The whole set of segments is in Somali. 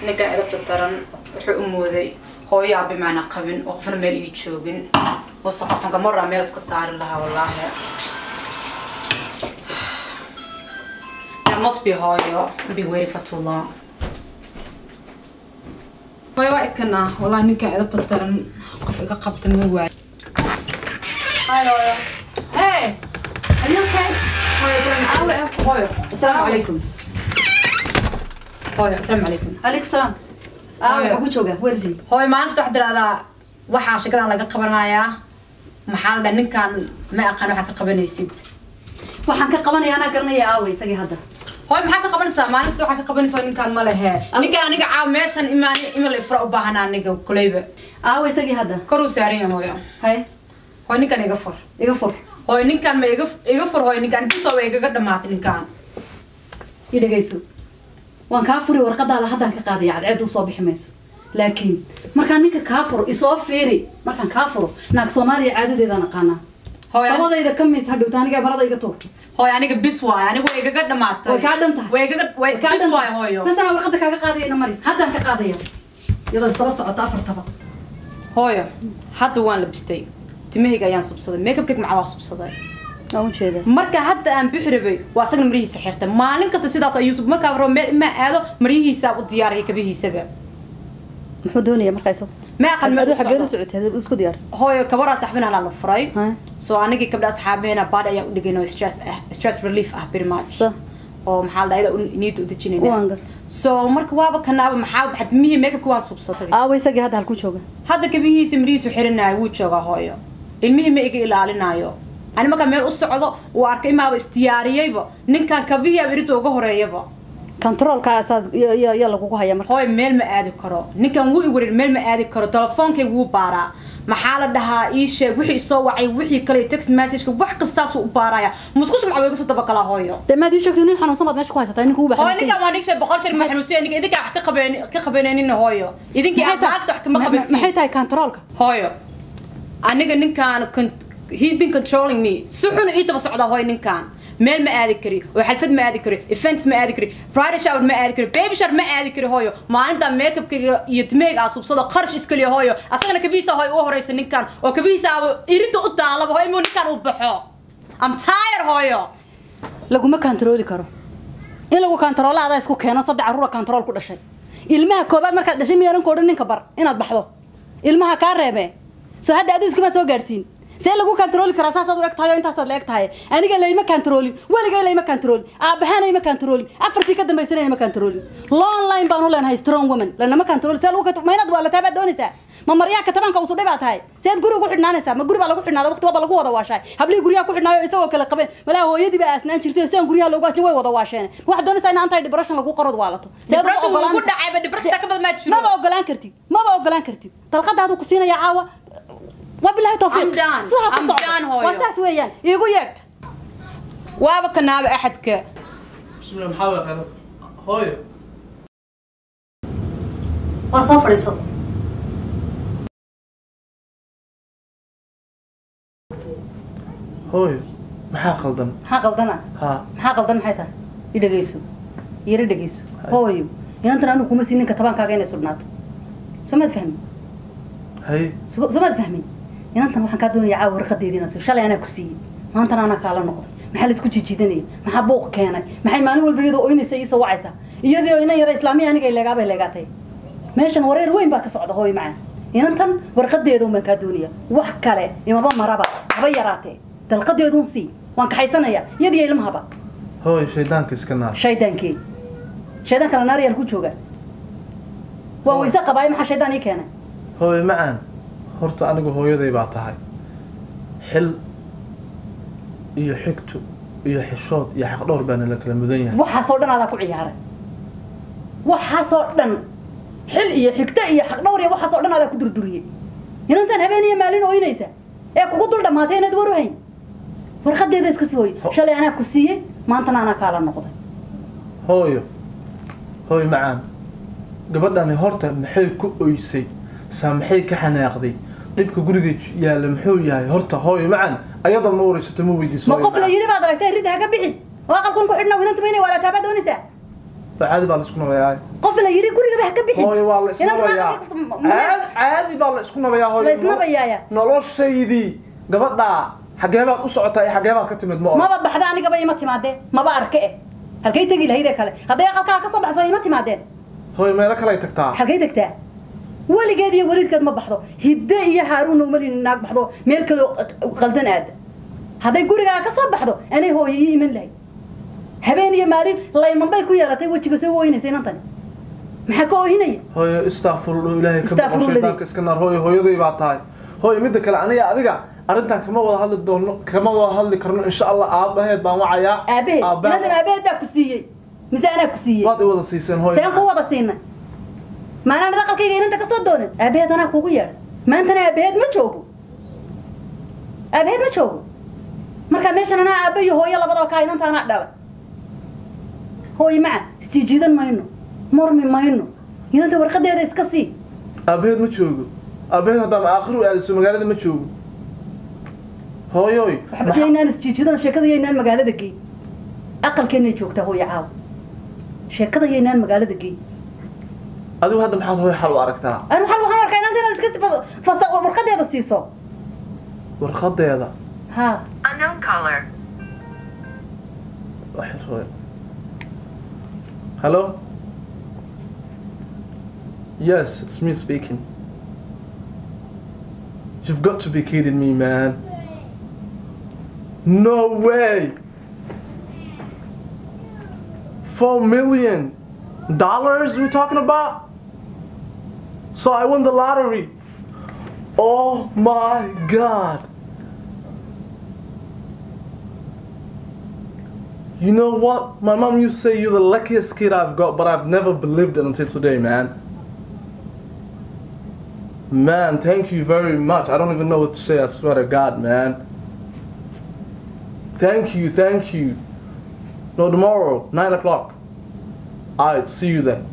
ninkan edabta daran wuxuu u mooday hooyo aabe maana qabin oo qofna meel ii joogin wasaqa xunka maraa meel iska saari lahaa wallaahi That must be hooyo. I've been waiting for too long. Hooyo waa ikana wallaahi ninkan edabta daran qof iga qabta ma waay Hi hooyo. Hey! Are you okay? Hooyo, awe hooyo. Assalaamu calaykum. Hooyo, assalaamu calaykum. عليكم السلام اه Hooyo. waxaa ku jooga wersi hooyo maalinta waxaa tiraahdaa waxaa shakadan laga qabanayaa maxaa la dhaha ninkan ma aqaan waxaa ka qabanaysid waxaan ka qabanaya anaa garanaya aaway isagii hadda hooyo maxaa ka qabanaysaa maalin kasta waxaa ka qabanaysaa ninkan ma lehe ninkan aniga caaw meeshan imaan imal ifra u baahana aniga kuleyba aaway isagii hadda koruu saaran yahay hooyo hay hooyo ninkan iga fur iga fur hooyo ninkan ma iga iga fur hooyo ninkan intiisoo way igaga dhamaatay ninkan ii dhegayso waan kaa furi warqadaada haddaan ka qaadaya cadceed usoo bixi mayso laakiin markaan ninka kaa furo isoo fiiri markaan kaa furo naag soomaaliya caadadeedaan aqaanaa hooyo labadayda ka miis hadhowta aniga marada iga tuur hooyo aniga bis waayo aniga way igaga dhamaatay way kaa dhan tahay way igaga way Kaa bis dhan waayo tahay. hooyo bas anaa warqada kaaga qaadayana mari haddaan ka qaadaya iyadoo isdaba socota afartaba hooyo hadda waan labistay timahayga ayaan subsaday makeupkayga macaa waa subsaday waan ujeeda marka hadda aan bixi rabay waa asagna maryihiisa xirta maalin kasta sidaas ayuu sub markaa rabo meel imaa aado maryihiisa u diyaaraya kabihiisaba muxuu doonaya markaa isagu ma aqan meel u xageed u socdo. socotay isku diyaarsa hooyo kabaraa saxbin halaa la furay Ha? so anigii gabdha asxaabaheena baad ayaan u dhigayno stress ah stress relief ah pretty much Sa. oo maxaa la dhahdaa niida u Waan dejinayna gar. so marka waaba kanaaba maxaa maxaa timihii makeupka waan subsaday aaway isagii hadda halku jooga hadda kabihiisa maryihiisu xiranaayo wuu joogaa hooyo ilmihii ma iga ilaalinaayo ani markaa meel u socdo uu arkay imaaba isdiyaariyeyba ninkan kabihii aba irinta uga horeeyaba controlkaasaad yaa lagugu haya marka hooy meel ma aadi karo ninkan wuu i wareer meel ma aadi karo telefoonkayga wuu baaraa maxaa la dhahaa ii sheeg wixii isoo wacay wixii kale text messageka wax kastaasuu u baaraya musqusha macaa iga soo dabagalaa hooyo dee maad ii sheegtay nin xanuunsan baad meesha ku haysataa ninka uba hooyo ninkan waa nigshay boqol jeer ma xanuunsiya ninka idinka wax ka qabeen ka qabanaynin hooyo idinkii aad maagsta wax kama qabatiin maxay tahay controlka hooyo aniga ninkaan con- he's been controlling me si xun ii daba socdaa hooyo ninkaan meel ma aadi kari oo xalfad ma aadi kari events ma aadi kari pride shower ma aadi kari baby shower ma aadi kari hooyo maalinta makeupkayga iyo timahayga aa subsado qarash iskaliya hooyo asagana kabihiisa hooyo u horeysa ninkan oo kabihiisa aaba irinta u daalaba hooyo imuu ninkan uu baxo am tired hooyo laguma controli karo in lagu controlo adaa isku keeno saddex caruura control ku dhashay ilmaha koobaad markaad dhashay miyaanan ku odhan ninka bar inaad baxdo ilmaha kaa reebee soo hadda aduu iskumaad soo gaadhsiin see lagu controli karaa saasaad u eg tahay oo intaasaad la eg tahay aniga layma controlin weligay layma controlin aabbahaana ima controlin afartii ka dambaysana ima controlin long line baan u leenahay strong woman lanama control see lagu ma inaad waalataa baad doonaysaa ma maryaa katabanka usudhay baa tahay seed guriga ku xidhnaanaysaa ma guri baa lagu xidhnaada waqti waaba lagu wada waashaay hablihii guryaha ku xidhnaayo isagoo kale qabeen malaa hooyadii baa aasnaan jirtay sidaan guryaha loogu waashin way wada waasheen waxaad doonaysaa in anti depression lagu qarod waalato Seed u depression wuu ugu ogolaan- dhacayba depression ka badan maa jiro maba ogolaan kartid maba ogolaan kartid dalqada haduu ku siinaya caawa wabilahi tawfiiq I'm done. sidaa ku I'm socdo. done, hooyo. waa saas weeyaan iigu yeedh waaba kanaaba axadka بسم الله محاول خير هوي war soo fadhiiso هوي maxaa qaldan maxaa qaldana ha maxaa qaldan maxay tahay i dhegeyso yara dhegeyso hooyo inantan anigu kuma siin ninka tabaankaaga inay sudhnaato somaad fahmin hay So- somaad fahmin inantan waxaan kaa doonaya caawa warqadeedii inaad siiso shalay anaa ku siiyey maantana anaa kaala noqday maxaa laisku jijidanayay maxaa buuq keenay maxay maalin walba iyadoo oynaysa iisoo wacaysaa iyadoo inan yara islaamiya aniga ay leegaabay leegaatay meeshan wareer weyn baa ka socda hooyo macaan inantan warqadeeda un baan kaa doonaya wax kale imaba maraba haba yaraatee dalqadeedun sii waan kaxaysanaya iyadiyo ilmahaba hooy shaydaanka iska naar shaydaankee shaydaan kale naaryaal ku jooga waan weyse qabaayo maxaa shaydaan ii keenay hooy macaan horta anigu hooyaday baa tahay xil iyo xigtu iyo xishood iyo xaqdhowr baana la kala mudan yahay waxaasoo dhan adaa ku ciyaaray waxaasoo dhan xil iyo xigto iyo xaqdhowr iyo waxaasoo dhan adaa ku durduriyey inantaan habeen iyo maalin ooynaysa ee kugu dul dhammaatay inaad war u hayn warqadeeda iska sii hooye shalay anaa ku siiyey maantana anaa kaala noqday hooyo hooy macaan gabadhani horta maxay ku oysay saa maxay ka xanaaqday dhibka guriga yaalla muxuu yahay horta hooyo macaan ayada ma waraysato ma weydiiso ma hooyo qof la macaan. yidhi baad aragtay ridda ha ka bixin oo aqalkun ku xidhna inantuma inay waalataa baad doonaysaa caadi baa la isku nabayaa qof la yidhi gurigaba ha ka bixin hooyo waa la Inanta isnabayaa maanta waxay ku- ma- caadi caadi baa la isku nabayaa hooyo La isnabayaaya. noloshaydii gabadhaa xagee baad u socotaa iyo xagee baad ka timid ma oran maba baxda anigaba ima timaadeen maba arke eh halkay tegi lahayd ee kale hadday aqalkaa ka soo baxso ima timaadeen hooyo meelo kale ay tagtaa halkay tagtaa weligeed iyo weliidkeed ma baxdo hidde iyo haaruunna uma lin naag baxdo meel kale oo qaldan aada hadday gurigaa ka soo baxdo anay hooyo ii iman lahayd habeen iyo maalin layman bay ku yeelatay wejiga soo ooyinaysa inantani maxaa ka oohinaya hooyo istakfirullah ilaahay ka boqo Astaghfirullah. shaydaanka iska naar hooyo hooyaday baa tahay hooyo midda kale aniga adiga arrintan kama wada hadli doono kama wada hadli karno insha allah aabaheed baan wacayaa aabaheed Aabbaha- inantan aabaheed baa ku siiyey mise anaa ku siiyey waad i wada siiseen hooyo seen ku wada siinay maanaan aqalkayga inanta ka soo doonin aabaheed anaa kuugu yeedhay maantana aabaheed ma joogo aabaheed ma joogo markaa meeshan anaa aabba iyo hooyo labadaba kaa inanta anaa dhalay hooyo maca isjiijiidan mayno murmi mayno inanta warqadeeda iska sii aabaheed ma joogo aabaheed haddaan aakhiru aadiso magaalada ma joogo hooyoy waxba yaynaan isjiijiidan sheekada yaynaan magaalada geey aqalkeennay joogtaa hooyo caawa sheekada yaynaan magaalada geey adigu hadda maxaad hooyo xal u aragtaa anu waxaan waxaan arkaa inanta inaad iska fas- fasa warqadeeda siiso warqadeeda ha Unknown caller. waxay hooyo hello yes it's me speaking you've got to be kidding me man no way four million dollars we're talking about so i won the lottery oh my god You know what? My mom used to say you're the luckiest kid I've got, but I've never believed it until today, man. Man, thank you very much. I don't even know what to say, I swear to God, man. Thank you, thank you. No, tomorrow, 9 o'clock. Alright, see you then.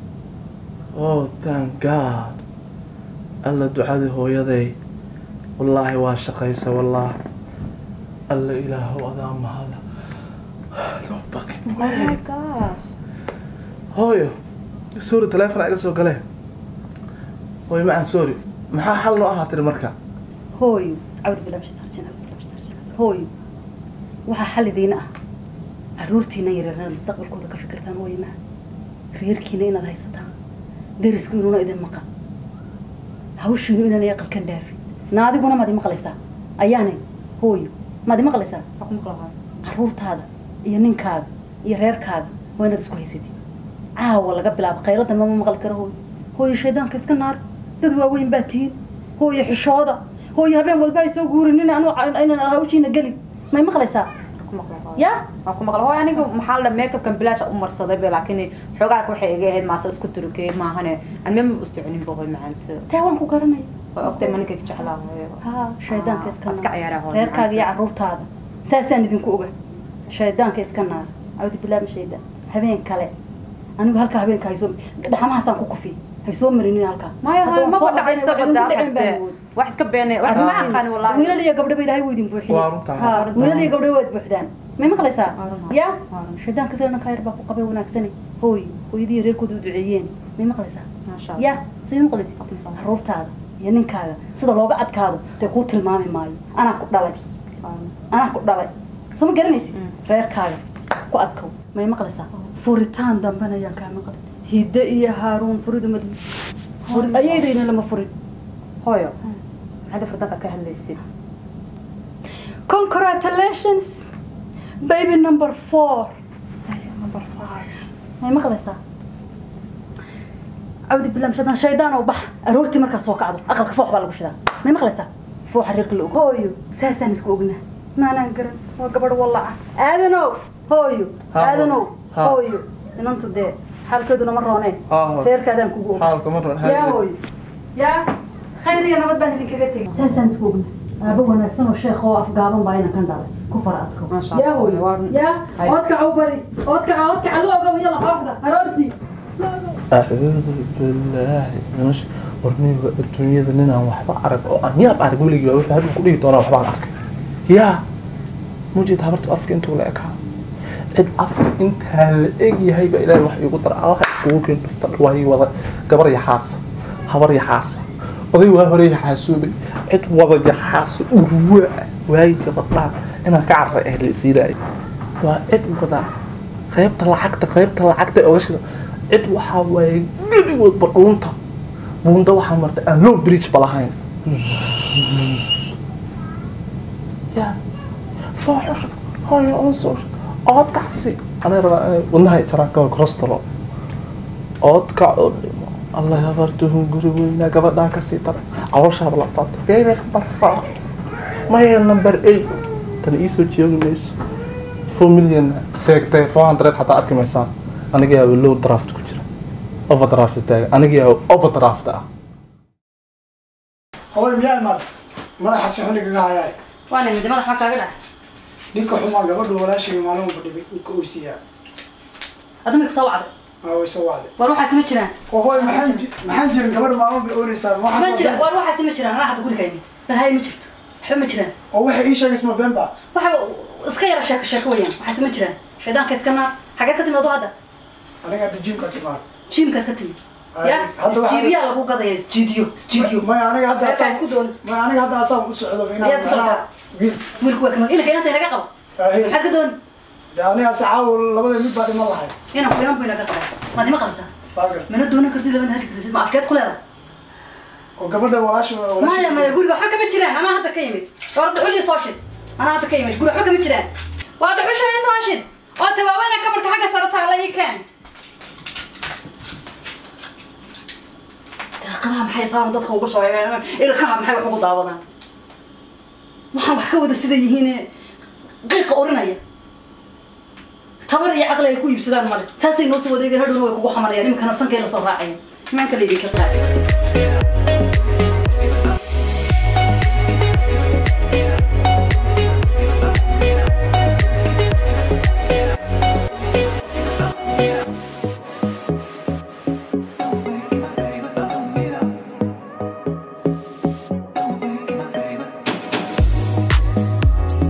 Oh, thank God. alla ducadii hooyaday wallaahi waa shaqaysa wallaah alla ilaahow adaa mahada No fucking Oh way. my gosh. hooyo sorry teleefon iga soo galee hooyo macaan sorry maxaa xal noo ahaa tiri marka hooyo cawd bilaa bishtarjin cawd bilaa bishtarjin hooyo waxaa xal idiina ah caruurtiina yareerna mustaqbalkooda ka fikirtaan hooyo maha reerkiina inaad haysataan derisku inuuna idin maqan hawshiinu inaanay aqalkan dhaafin naadiguna maad imaqlaysaa ayaanay hooyo maad imaqlaysaa Waa ku maqlahay. caruurtaada iyo ninkaaga iyo reerkaaga waa inaad isku haysatid caawa laga bilaabo qaylada mama maqli karo hooyo hooyo shaydaanka iska naar dad waaweyn baa tihiin hooyo xishooda hooyo habeen walba ay soo guurin in anu inaan hawshiina gelin may maqlaysaa Waa ku maqlahay. ya waa ku maqla hooy aniga maxaa la makeupkan bilaash u marsaday be laakiin xoogaa waxay iga ahayd maase isku turkey maahane aan mema u soconin ba hooy macaanta taa waan ku garanaya waa ogtay maninka jeclaa hooyo ha shaydaanka iska iska ciyaara hooyo reerkaaga iyo macaanta. caruurtaada saasaan idinku oga shaydaanka iska naar cawdi bilaama shaydaan habeen kale anigu halkaa habeenka haysoo dhaxamahaasaan ku kufiy haysoo marinin halkaa maya hooy Haddaan soo maba dhacaysa ordayna, badaas waxay ugu dhaceen baan hadee awood. wax iska beenay wax ma aqaan wallahi wiilal iyo gabdhaba ilaahay wuu idin buuxiyey Waa runtaa. Ha, Waa runtaa. wiilal iyo gabdhaba waad buuxdaan may maqlaysaa Waa runtaa. ya Waa runtaa. shaydaanka sida dhanka yar baa ku qabay wanaagsane hooy hooyadii reerkooda u duceeyeen may maqlaysaa Maasha Allah. ya soo maqlaysa caruurtaada iyo ninkaaga sida looga adkaado dee kuu tilmaami maayo anaa ku dhalay anaa ku dhalay soo ma garanaysi reerkaaga ku adkow may maqlaysaa furitaan dambena ayaan kaa maqlin hidde iyo haaruun furidu madli furi ayaydayna lama furin hooyo maxaad furdanka ka hadlaysid congratulations baby number four number five may maqlaysaa cawdi bilam shaydaan shaydaan oo bax aroortii markaad soo kacdo aqalka foox baa lagu shidaa may maqlaysaa fooxa reerka la og hooyo saasaan isku ognaa maanaan garan waa gabadh wallaca aadanow hooyo Ha, aadanow ha. hooyo inantu dee xaalkeeduna ma roonee Ha, hooyo. reerkaadaan kugu og xaalka ma ron yaa hooyo yaa khayr iyo nabad baan idinkaga tegay saasaan isku ognaa aaba wanaagsan oo sheekh oo afgaaban baa inan kan dhalay ku fara adko Masha yaa Allah, hooyo waa run. yaa Hay. oodkaca u bari oodkaca oodkaca la ogow yalla xooxda aroortii acuudu bilaahi minash warniga adduunyada ninaan waxba arag oo aan yaab arag weligii baa wuxuu haduu ku dhihi doonaa waxbaan arkay yaa mujeed habartu afka intuu la ekaa cid afka intaa la eg yahay baa ilaahay wax iigu dara waxa iskugu keen dhufta waay wada gabar yaxaasa habar yaxaasa oday waa hore yaxaasuubay cid wada yaxaaso urwa waay gabadhaan inaan ka carray ahayd la isiidaayo waa cid wada qaybta lacagta qaybta lacagta ee oga shida cid waxaa waaye gebigoodba dhuunta buunda waxaa marta aan low bridge ba lahayn ya fooxushad hooyo unsuushad ood kacsi anay rabaa inay wadnaha jaraan kaba crostalo ood kac oo dhimo allah habartuhun guri weynaa gabadhaan kasii dara calooshaaba la taabto baby number four maya number eight tan iisoo joogi mayso four million sheegtay four hundred xataa arki maysaan aniga yaaba low draft ku jira overdraft taagan aniga yaaba overdraft ah hooy miyaa imaad madaxa si xun igaga hayaay waana mid madax maxaa kaaga dhac ninka xumaa gabadhu walaashayga maalin walba dhibay uu ka oysiyaa adama kusoo wacday aa way soo wacday war waxaasi ma jiraan oo hooy maxaan ji- maxaan jirin gabadha maalin walba oonaysaa ma ma waxaas jira ma been war waxaasi ma jiraan anaa hadda guriga imid bal hay ma jirto waxba ma jiraan oo waxay ii sheegaysa ma been ba waxa iska yara sheeko sheeko weeyaan waxaasi ma jiraan shaydaanka iska naar xageed ka timid adu hadda aniga hadda jiimka timaad jiimkaad ka timid Ay, ya hadda waxaa- isjiidiyaa lagu gadaya isjiidiyo isjiidiyo maya aniga hadda Meesha asaan isku doon maya aniga hadda asaan u socdo Miyaad ku socotaa? wiil wiilku waa kama inaka inanta inaga qabo Ay, maxaad ka doon de aniga sacaawo labada mid baa dhiman lahay inanku inan bu inaga qabo maad ima qabsaa baagar mana doonan kartid labana hari kartid ma afkeed ku leedahay oo gabadha walaasha maya walaasha maya guriga waxba kama jiraan anaa hadda ka yimid war dhuxul ii soo shid anaa hadda ka yimid guri waxba kama jiraan waa dhuxusha ii soo shid oo tawaaweyna kabarka xagga sare taala ii keen daaqadaha maxay saaran dadka ugu soo eegaan ilkaha maxay wax ugu daawadaan waxaan wax ka wada sida yihiin qiiqa orinaya tabar iyo caqli ay ku iibsadaan male saasay noo soo wadeegeen hadhowna way kugu xamarayaan iminkana sankay la soo raacayaan imaanka laydinka qaacay